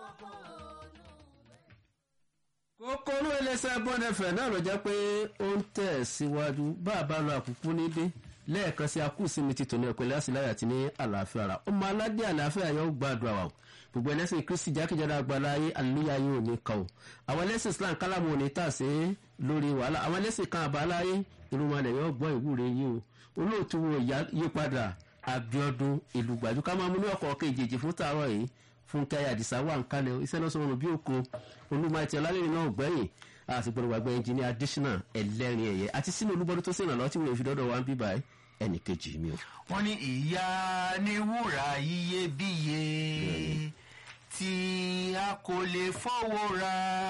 kókóró ẹlẹ́sẹ̀ bọ́nẹ̀fẹ̀ náà ló jẹ́ pé ó ń tẹ̀ síwájú bá a bá lọ àkùkù nídé lẹ́ẹ̀kan sí akúùsinmi ti tòní ẹ̀pẹ́lẹ́ àsìláyà ti ní àlàáfíà ara ọmọ aládé àlàáfíà yóò gbàdúrà wà o gbogbo ẹlẹ́sìn kristi jákèjádò àgbàlá ayé àlùyá yóò ní kàn o àwọn ẹlẹ́sìn islam kálámù òní tà sí lórí wàhálà àwọn ẹlẹ́sìn kan àbáláyé irúnmalẹ̀ yóò gbọ́ ìwúre yìí o olóòtú wo yípadà abiodun ìlú gbàjú ká máa mú ní ọkọ̀ kejì fún tààrọ̀ yìí fúnkẹ́ àdìsá wà ń kálẹ̀ iṣẹ́ náà sọ̀rọ̀ bí òkun olúmọ̀ẹ́tì ọlálẹ́rìn náà gbẹ̀yìn àti gbọ́dọ̀ gbàgbé ẹnjìní additional ẹlẹ́rìn ẹ̀yẹ àti sínú olúbọdún tó sèǹrànlọ́ lọ́tí wọ́n fi dọ́dọ̀ wá ń bíbá ẹnì kejì mi o. wọ́n ní ìyá ní wúrà iyebíye tí a kò lè fọwọ́ ra.